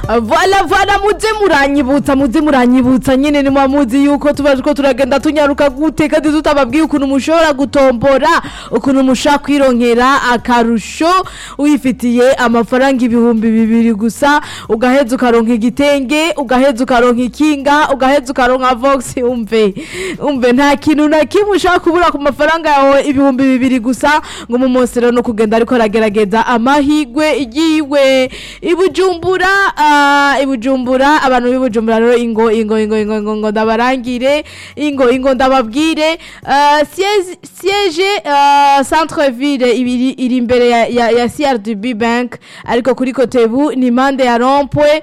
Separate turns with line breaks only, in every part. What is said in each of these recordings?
Vala vala muze muranyibutsa muze muranyibutsa nyene ni mwamuzi yuko tuba ko turagenda tunyaruka gute kandi tutababwiye ukuntu mushobora gutombora ukuntu mushaka kwironkera akarusho wifitiye amafaranga ibihumbi bibiri gusa ugaheza ukaronka igitenge ugaheza ukaronka ikinga ugaheza ukaronka vox umve umve nta kintu na kimwe ushaka kubura ku mafaranga yawe ibihumbi bibiri gusa ngo umumosero no kugenda ariko aragerageza amahigwe yiwe ibujumbura ah, ibujumbura abantu b'ibujumbura rero ingo ingo ingo ingo ingo ngo ndabarangire ingo ingo ndababwire ah, siège siège ah, centre ville ibiri iri imbere ya, ya, ya CRDB bank ariko kuri kotebu ni mande ya rompwe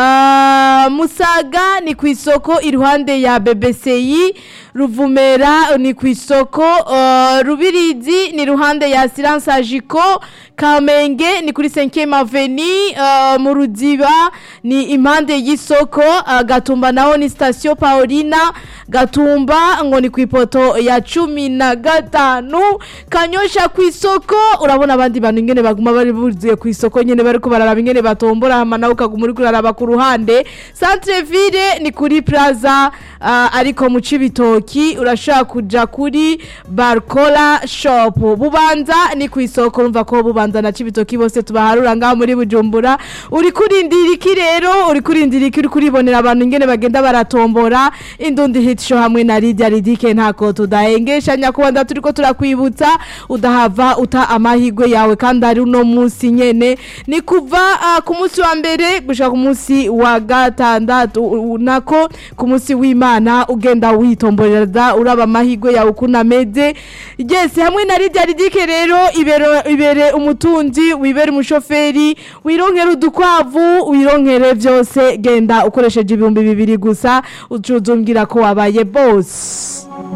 ah, musaga ni ku isoko iruhande ya BBCI ruvumera ni ku isoko uh, rubirizi ni ruhande ya silence agiko kamenge ni kuri 5e avenue uh, mu ruziba ni impande y'isoko uh, gatumba naho ni station paulina gatumba ngo ni ku ipoto ya cumi na gatanu kanyosha ku isoko urabona abandi bantu ingene baguma bari buzuye ku isoko nyene bariko bararaba ingene batombora hama nawe ukaguma uriko uraraba ku ruhande centre ville ni kuri plaza uh, ariko mu cibitoki urashaka kuja kuri barcola shop bubanza ni ku isoko urumva ko bubanza na cibitoki bose tubaharura ngaho muri bujumbura uri kurindira iki rero uri kurindira iki uri kuribonera abantu ingene bagenda baratombora indundi hit show hamwe na Lydia Ridike ntako tudahengesha nyakubanda turiko turakwibutsa udahava uta amahigwe yawe kandi ari uno munsi nyene ni kuva uh, ku munsi wa mbere gushika ku munsi wa gatandatu u- u- nako ku munsi w'Imana ugenda witomboreza uraba amahigwe yawe ukuntu ameze yes hamwe na Lydia Ridike rero ibere ibere umutunzi wibere umushoferi wironkere udukwavu wironkere vyose genda ukoresheje ibihumbi bibiri gusa ucuzumbwira ko wabaye boss